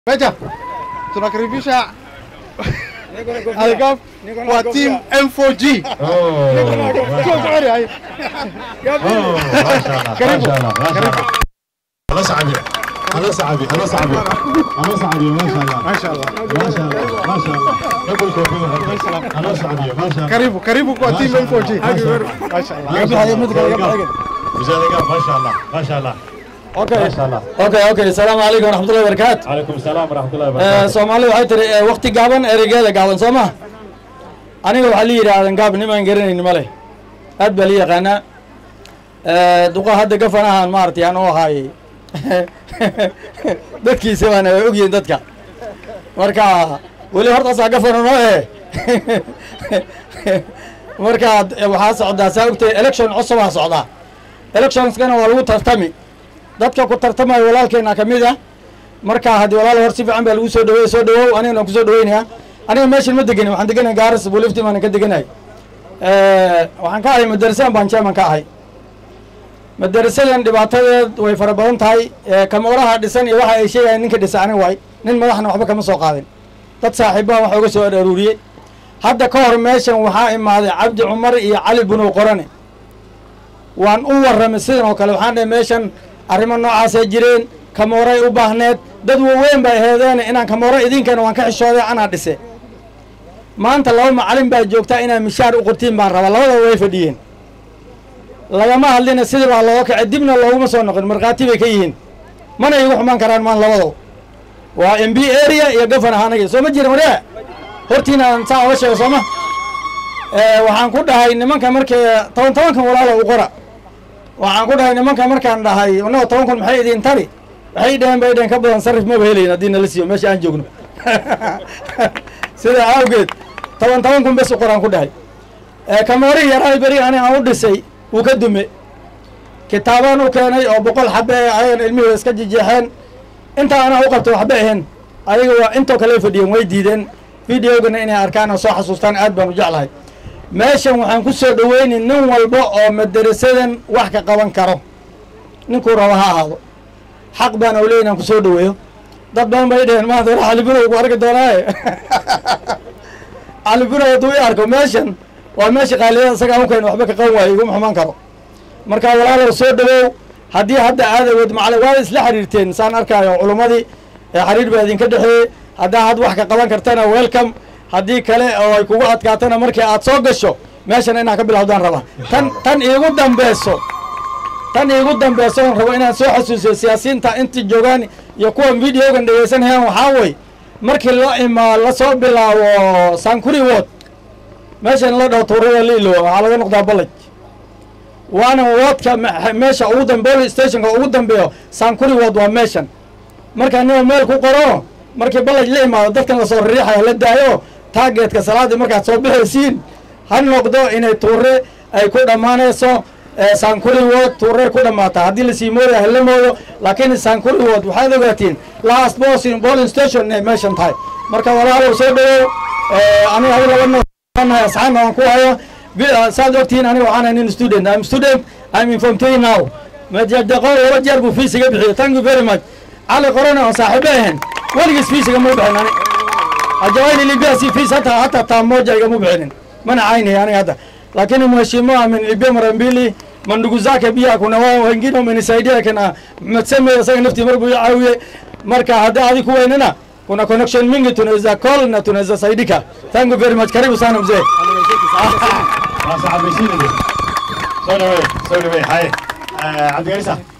Meja, tunakaribisha Algaf kwa team M4G. Oh, Sio gari hai. oh, mashallah, Karibu. mashallah, mashallah. أنا سعدي أنا سعدي أنا سعدي أنا سعدي ما شاء الله ما شاء الله. ما شاء الله ما شاء الله يقول كيف أنا سعدي ما شاء الله Karibu, karibu kwa team M4G. Mashallah. ما شاء الله ما شاء الله ما شاء الله okay ما شاء الله okay okay asalaamu calaykum waraxmatullahi wabarakaatu عليكم السلام ورحمة الله Eh, وبركاته soomaalidu waxay tiri eh, waqti gaaban ereygeeda gaaban soo ma aniga waxaa la yidhaahdan gaab nimaan garanayni male aad baa la yaqaanaa Eh, duqa hadda gafanahan maaragtay aan u ahaayey dadkiisa baana way ogyihiin dadka marka weli hortaasaa gafana noo eh marka eh, waxaa socdaa saa ogtay election cusubaa socdaa electionskana waa lagu tartami dadka ku tartamaya walaalkeena ka mid ah marka haddii walaal hor si fiican baa lagu soo dhaweey soo dhawow anigana waan kusoo dhaweynayaa aniga meeshan ma degenin waxaan degenay gaaris bulifti baan ka degenay waxaan ka ahay madarasadan baan chairman ka ahay madarasadan dhibaatadeed way fara badan tahay Eh, kamoolaha dhisan iyo waxa ay sheegayaan ninka dhisa aniga waay nin madaxna waxba kama soo qaadin dad saaxiibaha waxa uga soo aruuriyey hadda ka hor meeshan waxaa imaaday cabdi cumar iyo cali bunow qorane waan u warramay sidan oo kale waxaan dhahay meeshan arrimo noocaasay jireen kamooray u baahneed dad waaweyn bay aheedeen inaan kamooro idinkana waan ka xishooday anaa dhise maanta laba macalin baa joogtaa inaad mishaar u qortiin baan rabaa labadaba way fadhiyeen lagama hadlina sidii baa looga kacay dibna looguma soo noqon markhaati bay ka yihiin mana iigu xumaan karaan maan labadaba waa m b area iyo gafan ahaanaya soo ma jira maryaa hortiina aan saa oga sheego sooma waxaan ku dhahay nimanka markay toban tobankan walaalo u qora waxaan ku dhahay nimanka markaan dhahay annago toban kun maxay idin tari waxay dhaheen bay dhaheen ka badan sarif maba helayn haddii nala siiyo meesha aan joogno sidaa awgeed toban toban kun bes u qoraan ku dhahay kamoorihii yaraay beri ani aan u dhisay wuu ka dume kitaabaan u keenay oo boqol xabe ee ayagana ilmihooda iska jejeexeen intaa anaa u qabto waxba ahayn ayaga waa intoo kale fadhiyeen way diideen videogana inay arkaan oo soo xasuustaan aad baan u jeclahay meeshan waxaan ku soo dhaweyni nin walba oo madarasadan wax ka qaban karo ninkuu raba ha ahaado xaq baan awley inaan ku soo dhaweeyo dad badan bay dheheen maanta war calibunow ku arki doonaaye calibunow hadduu i arko meeshan waa meesha qaaliyada isaga unkayn waxba ka qaban waayo iguma xumaan karo marka walaalow soo dhawow haddii hadda aad awood macalin waad isla xiriirteen saan arkaayo culummadii ee xiriir baa idinka dhexeeyey haddaa had wax ka qaban kartana welcome haddii kale oo ay kugu adkaatana markii aad soo gasho meeshan inaad ka bilowdaan raba tan tan iigu dambeyso tan iigu dambeyso oon rabo inaan soo xasuusiyo siyaasiyiinta intii joogaan iyo kuwan videogan dhegeysanayaan waxaa wey markii la imaa lasoo bilaabo sankuri wod meeshan la dhaho tuurada liilo waxaa laga noqdaa balaj waana woodka me- meesha ugu dambe police stationka ugu dambeeyo sankuri wod waa meeshan markaa nima meel ku qoro markii balaj la imaado dadkan lasoo riixaya la daayo taageedka salaadii markaad soo bixaysiin ha noqdo inay tuure ay ku dhammaanayso sankuri wood tuure ku dhammaata haddii lasii moodayo hala moodo laakiin sankuri wood waxaad ogaatiin last bosin polling station inay meeshan tahay marka walaalow soo dhawow aniga hadi laba noonahay asxaabna waan ku haya Vi- saad ogtihiin aniga waxaan ahay nin student I'm student I'm informed to you now majadaqo laba jeer buu fees iga bixiyo thank you very much cali qorona oo saaxiibo ahayn weligiis fees igama bixin ani ajawaili libya si fees hata hata taa moja igama bixinin mana caynay aniga hadda lakini mheshimiwa amenilipia mara mbili mandugu zake pia kuna wao wengine wamenisaidia kina Mohamed Seme isaga naftii mar buu i caawiyey marka haddii adi ku weynana kuna connection mingi tunaweza call na tunaweza saidika thank you very much karibu sana mzee ما صعب يصير سوري وين سوري وين هاي عبد القيس